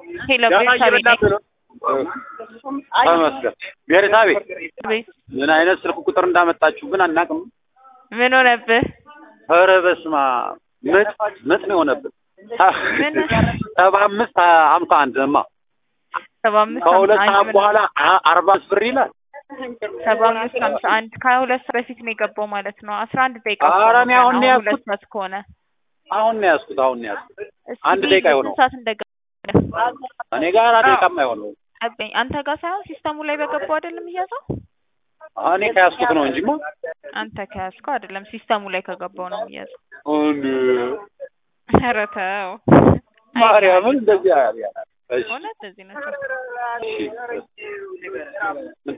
ሄሎ ገና ቤርሳቤ ነኝ። እየበላህ ነው? ተመስገን። ቤርሳቤ ቤት ምን አይነት ስልክ ቁጥር እንዳመጣችሁ ግን አናውቅም። ምን ሆነብህ? ኧረ በስመ አብ ምጥ ምጥ ነው የሆነብን። ምን? ሰባ አምስት ሀምሳ አንድ እማ ሰባ አምስት ከሁለት ሀምሳ ሰዓት አንድ በኋላ አ- አርባ አምስት ብር ይላል። ሰባ አምስት ሀምሳ አንድ ከሁለት ሰዓት በፊት ነው የገባው ማለት ነው። አስራ አንድ ደቂቃ እኮ ኧረ ነው እኔ አሁን ገና ነው ሁለት ያዝኩት። ሰዓት ከሆነ አሁን ነው ያዝኩት። አሁን ነው ያዝኩት። እስኪ አንድ ቤት ደቂቃ ስንት ይሆነው። ሰዓት እንደገባ እኔ ጋር ደቂቃም አይሆነው። ጠብቀኝ። አንተ ጋር ሳይሆን ሲስተሙ ላይ በገባው አይደለም እያዘው እኔ ከያዝኩት ነው እንጂማ አንተ ከያዝከው አይደለም ሲስተሙ ላይ ከገባው ነው የሚያዘው። እንደ ኧረ ተው ማርያምን እንደዚህ ያለ እሺ እውነት እዚህ ነው። እሺ